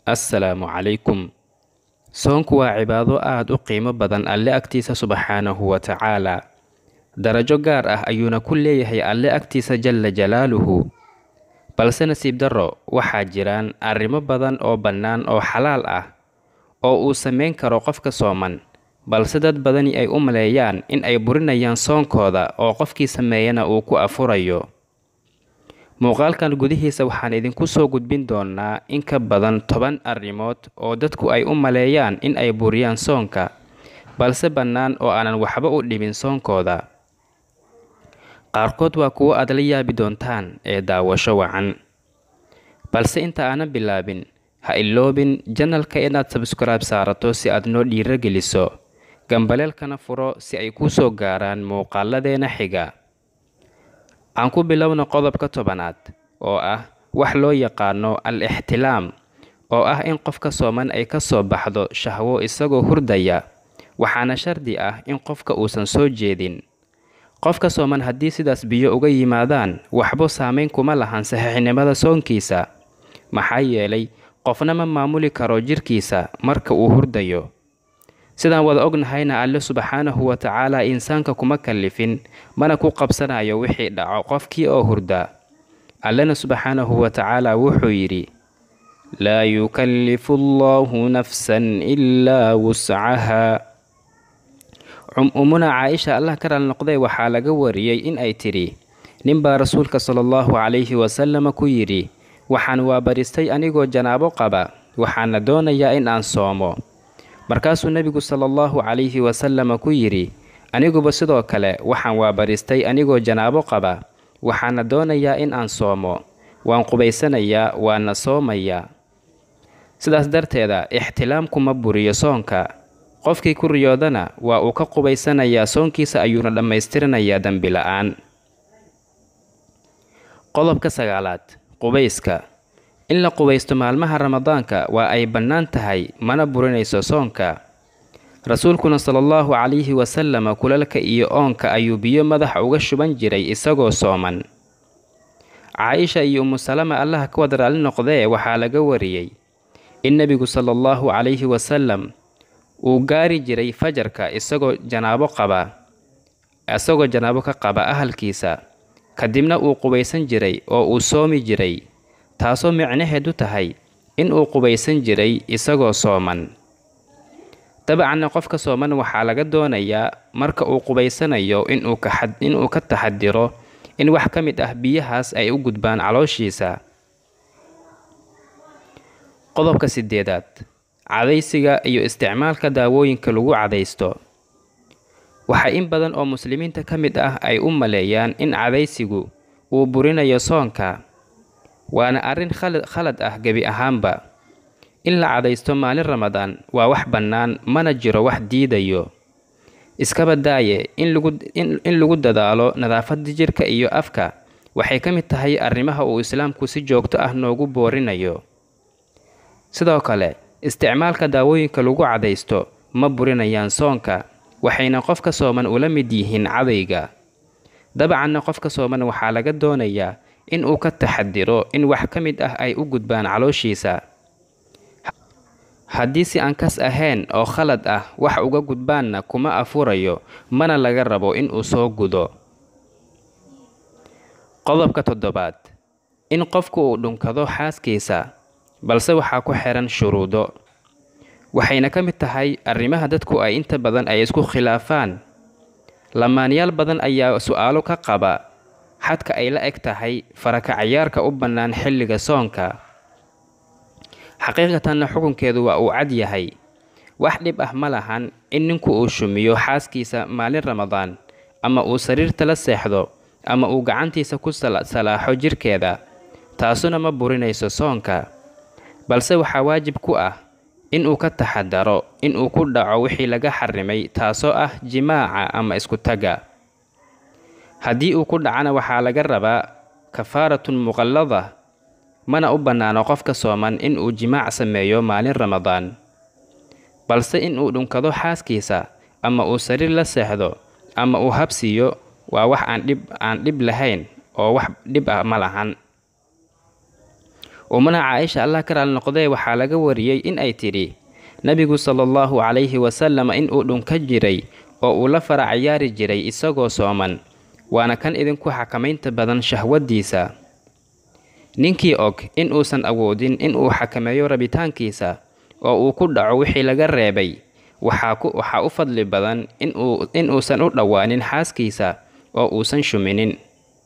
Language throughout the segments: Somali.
assalaamu calaykum soonku waa cibaado aad u qiimo badan alle agtiisa subxaanahu wa tacaala darajo gaar ah ayuuna ku leeyahay alle agtiisa jalla jalaaluhu balse nasiib darro waxaa jiraan arrimo badan oo bannaan oo xalaal ah oo uu samayn karo qofka sooman balse dad badani ay u maleeyaan in ay burinayaan soonkooda oo qofkii sameeyana uu ku afurayo muuqaalkan gudihiisa waxaan idinku soo gudbin doonaa in ka badan toban arrimood oo dadku ay u maleeyaan in ay buriyaan soonka balse bannaan oo aanan waxba u dhibin soonkooda qaarkood waa kuwo aad la yaabi doontaan ee daawasho wacan balse inta aanan bilaabin ha iloobin janalka inaad sabskaraib saarato si aad noo dhiiro geliso gambaleelkana furo si ay kuu soo gaaraan muuqaaladeena xiga aan ku bilowno qodobka tobanaad oo ah wax loo yaqaano al ixtilaam oo ah in qofka sooman ay ka soo baxdo shahwo isagoo hurdaya waxaana shardi ah in qofka uusan soo jeedin qofka sooman haddii sidaas biyo uga yimaadaan waxba saamayn kuma lahan saxiixnimada soonkiisa maxaa yeelay qofna ma maamuli karo jirkiisa marka uu hurdayo sidaan wada ognahayna alle subxaanahu wa tacaala insaanka kuma kallifin mana ku qabsanayo wixii dhaco qofkii oo hurda allena subxaanahu wa tacaala wuxuu yidhi laa yukallifu allahu nafsan ilaa wuscahaa umuna caaisha allah ka raali noqday waxaa laga wariyey in ay tidhi ninbaa rasuulka sala allahu calayhi wasalama ku yidhi waxaan waabaristay anigoo janaabo qaba waxaana doonayaa in aan soomo markaasuu nebigu sala allahu calayhi wasalama ku yidhi aniguba sidoo kale waxaan waabaristay anigoo janaabo qaba waxaana doonayaa in aan soomo waan qubaysanayaa waana soomayaa sidaas darteeda ixtilaamku ma buriyo soonka qofkii ku riyoodana waa uu ka qubaysanayaa soonkiisa ayuuna dhammaystiranayaa dembi la-aan qodobka sagaalaad qubayska in la qubaysto maalmaha ramadaanka waa ay bannaan tahay mana burinayso soonka rasuulkuna sala allahu calayhi wasalama kulalka iyo oonka ayuu biyo madaxa uga shuban jiray isagoo sooman caaisha iyo umusalama allaha ka wada raali noqdee waxaa laga wariyey in nebigu sala allahu calayhi wasalam uu gaari jiray fajarka isagoo janaabo qaba isagoo janaabo ka qaba ahalkiisa kadibna uu qubaysan jiray oo uu soomi jiray taasoo micnaheedu tahay in uu qubaysan jiray isagoo sooman dabcanna qofka sooman waxaa laga doonayaa marka uu qubaysanayo inuu ka taxadiro in wax ka mid ah biyahaas ay u gudbaan calooshiisa qodobka sideedaad cadaysiga iyo isticmaalka daawooyinka lagu cadaysto waxaa in badan oo muslimiinta ka mid ah ay u maleeyaan in cadaysigu uu burinayo soonka waana arrin khalad ah gebi ahaanba in la cadaysto maalin ramadaan waa wax bannaan mana jiro wax diidayo iskaba daaye in lagu dadaalo nadaafadda jirka iyo afka waxay ka mid tahay arrimaha uu islaamku si joogto ah noogu boorinayo sidoo kale isticmaalka daawooyinka lagu cadaysto ma burinayaan soonka waxayna qofka sooman ula mid yihiin cadayga dabcanna qofka sooman waxaa laga doonayaa in uu ka taxadiro in wax ka mid ah ay u gudbaan calooshiisa haddii si aan kas ahayn oo khalad ah wax uga gudbaanna kuma afurayo mana laga rabo in uu soo gudo qodobka toddobaad in qofku uu dhunkado xaaskiisa balse waxaa ku xihan shuruudo waxayna ka mid tahay arrimaha dadku ay inta badan ay isku khilaafaan lamaanyaal badan ayaa su-aalo ka qaba xadka ay la eg tahay farakacayaarka u bannaan xilliga soonka xaqiiqatanna xukunkeedu waa uu cad yahay wax dhib ah ma lahan in ninku uu shumiyo xaaskiisa maalin ramadaan ama uu sariirta la seexdo ama uu gacantiisa ku salaaxo jirkeeda taasuna ma burinayso soonka balse waxaa waajib ku ah inuu ka taxadaro inuu ku dhaco wixii laga xarimay taasoo ah jimaaca ama isku tagga haddii uu ku dhacana waxaa laga rabaa kafaaratun muqallada mana u bannaano qofka sooman inuu jimaac sameeyo maalin ramadaan balse inuu dhunkado xaaskiisa ama uu sariir la seexdo ama uu habsiiyo waa wax aan dhib aan dhib lahayn oo wax dhib ah ma lahan umana caaisha allah ka raali noqdee waxaa laga wariyey in ay tidhi nebigu sala allahu calayhi wasalam in uu dhunka jiray oo uu la fara cayaari jiray isagoo sooman waana kan idinku xakamaynta badan shahwaddiisa ninkii og in uusan awoodin in uu xakameeyo rabitaankiisa oo uu ku dhaco wixii laga reebay waxaa u fadli badan in uusan u dhowaanin xaaskiisa oo uusan shuminin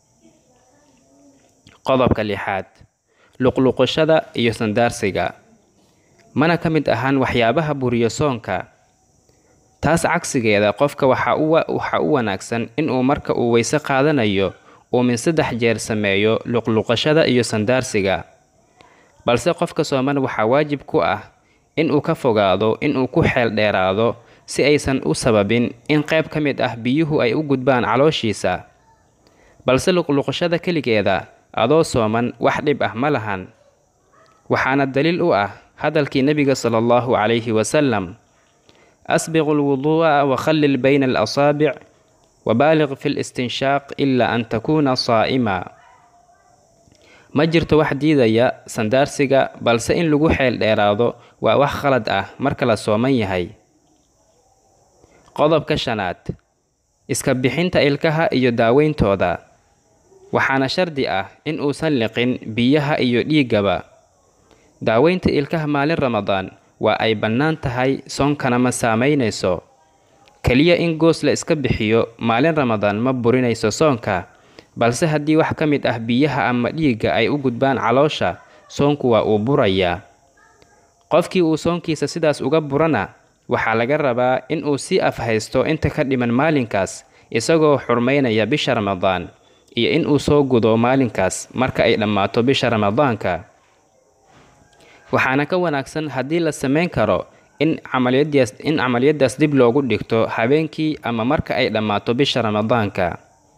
qodobka lixaad luqluqashada iyo sandaarsiga mana ka mid ahaan waxyaabaha buriyo soonka taas cagsigeeda qofka waxaa u wanaagsan inuu marka uu weyse qaadanayo uu min saddex jeer sameeyo luqluqashada iyo sandaarsiga balse qofka sooman waxaa waajib ku ah inuu ka fogaado inuu ku xeel dheeraado si aysan u sababin in qayb ka mid ah biyuhu ay u gudbaan calooshiisa balse luqluqashada keligeeda adoo sooman wax dhib ah ma lahan waxaana daliil u ah hadalkii nebiga sala allahu calayhi wasalam asbiqu lwuduu'a wakhallil bayna alasaabic wabaaliq fi listinshaaq ilaa an takuuna saa'ima ma jirto wax diidaya sandaarsiga balse in lagu xeel dheeraado waa wax khalad ah marka la sooman yahay qodobka shanaad iska bixinta ilkaha iyo daaweyntooda waxaana shardi ah in uusan liqin biyaha iyo dhiiggaba daaweynta ilkaha maalin ramadaan waa ay bannaan tahay soonkana ma saamaynayso keliya in goos la iska bixiyo maalin ramadaan ma burinayso soonka balse haddii wax ka mid ah biyaha ama dhiigga ay u gudbaan caloosha soonku waa uu burayaa qofkii uu soonkiisa sidaas uga burana waxaa laga rabaa in uu sii afhaysto inta ka dhiman maalinkaas isagoo xurmaynaya bisha ramadaan iyo in uu soo gudo maalinkaas marka ay dhammaato bisha ramadaanka waxaana ka wanaagsan haddii la samayn karo in camaliyadaas in camaliyadaas dib loogu dhigto habeenkii ama marka ay dhammaato bisha ramadaanka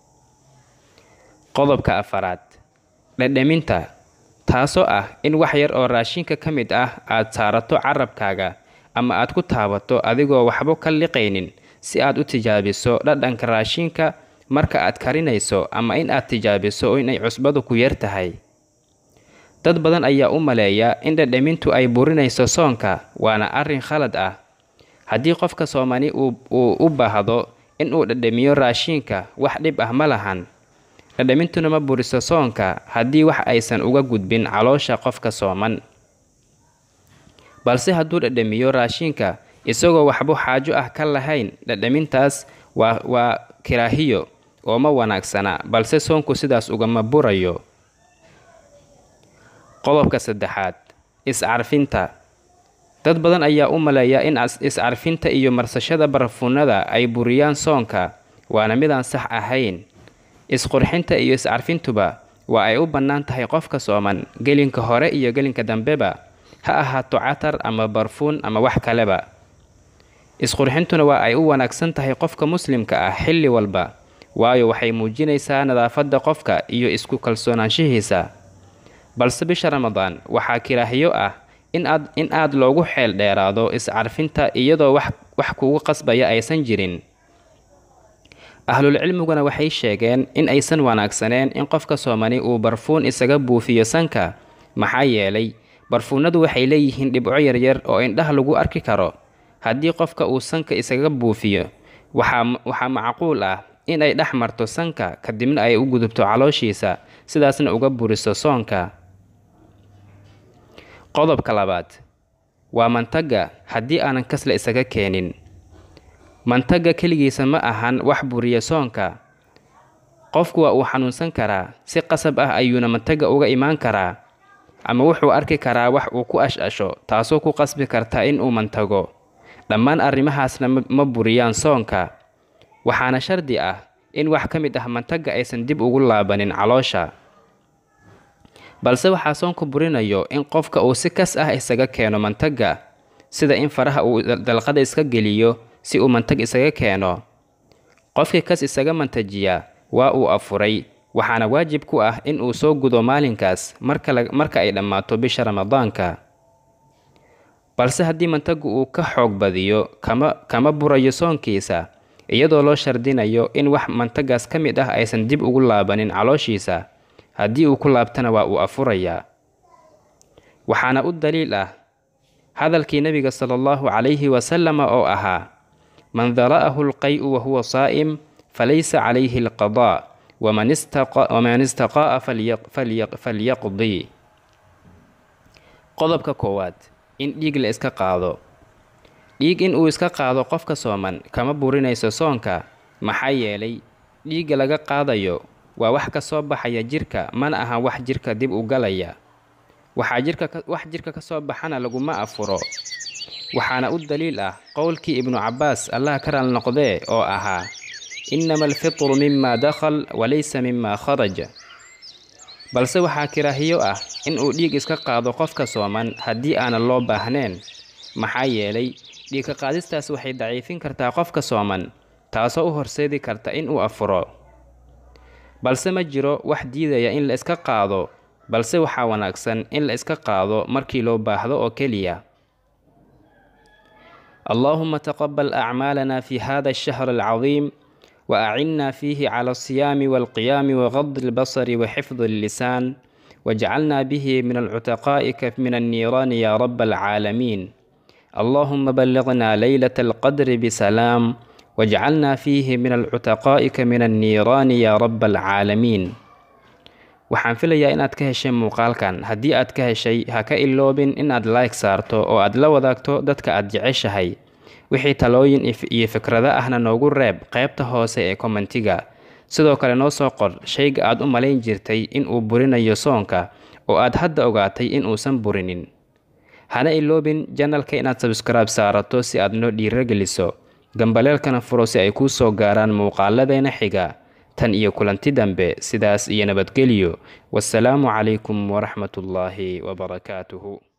qodobka afaraad dhedheminta taasoo ah in wax yar oo raashinka ka mid ah aad saarato carabkaaga ama aad ku taabato adigoo waxba ka liqaynin si aad u tijaabiso dhadhanka raashinka marka aad karinayso ama in aad tijaabiso inay cusbadu ku yar tahay dad badan ayaa u maleeya in dhedhemintu ay burinayso soonka waana arrin khalad ah haddii qofka soomani uu u baahdo in uu dhedhemiyo raashiinka wax dhib ah ma lahan dhedhemintuna ma buriso soonka haddii wax aysan uga gudbin caloosha qofka sooman balse hadduu dhedhemiyo raashiinka isagoo waxba xaajo ah ka lahayn dhedhemintaas waa waa kiraahiyo oo ma wanaagsana balse soonku sidaas ugama burayo qodobka saddexaad is-carfinta dad badan ayaa u maleeya in is-carfinta iyo marsashada barafuunada ay buriyaan soonka waana midaan sax ahayn isqurxinta iyo is-carfintuba waa ay u bannaan tahay qofka sooman gelinka hore iyo gelinka dambeba ha ahaato catar ama barfuun ama wax kaleba isqurxintuna waa ay u wanaagsan tahay qofka muslimka ah xilli walba waayo waxay muujinaysaa nadaafadda qofka iyo isku kalsoonaanshihiisa balse bisha ramadaan waxaa kiraahiyo ah in aad in aad loogu xeel dheeraado is-carfinta iyadoo wax wax kugu qasbaya aysan jirin ahlulcilmiguna waxay sheegeen in aysan wanaagsaneen in qofka soomani uu barfuun isaga buufiyo sanka maxaa yeelay barfuunadu waxay leeyihiin dhibco yaryar oo indhaha lagu arki karo haddii qofka uu sanka isaga buufiyo waxaa waxaa macquul ah in ay dhex marto sanka kadibna ay u gudubto calooshiisa sidaasna uga buriso soonka qodobka labaad waa mantaga haddii aanan kasla isaga keenin mantaga keligiisa ma ahan wax buriya soonka qofku waa uu xanuunsan karaa si qasab ah ayuuna mantaga uga imaan karaa ama wuxuu arki karaa wax uu ku ash-asho taasoo ku qasbi karta in uu mantago dhammaan arrimahaasna ma buriyaan soonka waxaana shardi ah in wax ka mid ah mantaga aysan dib ugu laabanin caloosha balse waxaa soonku burinayo in qofka uu si kas ah isaga keeno mantaga sida in faraha uu dalqada iska geliyo si uu mantag isaga keeno qofkii kas isaga mantajiya waa uu afuray waxaana waajib ku ah in uu soo gudo maalinkaas marka ay dhammaato bisha ramadaanka balse haddii mantagu uu ka xoog badiyo kama kama burayo soonkiisa iyadoo loo shardinayo in wax mantagaas ka mid ah aysan dib ugu laabanin calooshiisa haddii uu ku laabtana waa uu afurayaa waxaana u daliil ah hadalkii nebiga sala allahu calayhi wasalama oo ahaa man dara'ahu alqay'u wahuwa saa'im falaysa calayhi alqadaa waman istaqaa'a falyaqdii qodobka koowaad in dhiig la iska qaado dhiig in uu iska qaado qofka sooman kama burinayso soonka maxaa yeelay dhiigga laga qaadayo waa wax ka soo baxaya jirka mana aha wax jirka dib u galaya waxaa jirka wax jirka ka soo baxana laguma afuro waxaana u daliil ah qowlkii ibnu cabbaas allah ka raal noqdee oo ahaa innama alfitru mima dakhal walaysa mima kharaja balse waxaa kiraahiyo ah in uu dhiig iska qaado qofka sooman haddii aanan loo baahneen maxaa yeelay dhiigka qaadistaas waxay daciifin kartaa qofka sooman taasoo u horseedi karta in uu afuro balse ma jiro wax diidaya in la iska qaado balse waxaa wanaagsan in la iska qaado markii loo baahdo oo keliya allaahuma taqabal acmaalana fi hada alshahr alcadiim وأعنا فيه على الصيام والقيام وغض البصر وحفظ اللسان واجعلنا به من العتقاء من النيران يا رب العالمين اللهم بلغنا ليلة القدر بسلام واجعلنا فيه من العتقاء من النيران يا رب العالمين waxaan filayaa inaad ka heshay muuqaalkan haddii aad ka heshay ha ka iloobin inaad like saarto oo aad la wadaagto dadka aad jeceshahay wixii talooyin iyo fikrado ahna noogu reeb qaybta hoose ee kommentiga sidoo kale noo soo qor shayga aad u malayn jirtay in uu burinayo soonka oo aad hadda ogaatay in uusan burinin hana iloobin janalka inaad sabskaraib saarato si aad noo dhiirageliso gambaleelkana furo si ay kuu soo gaaraan muuqaaladeena xiga tan iyo kulanti dambe sidaas iyo nabadgelyo wasalaamu calaykum waraxmatullaahi wabarakaatuhu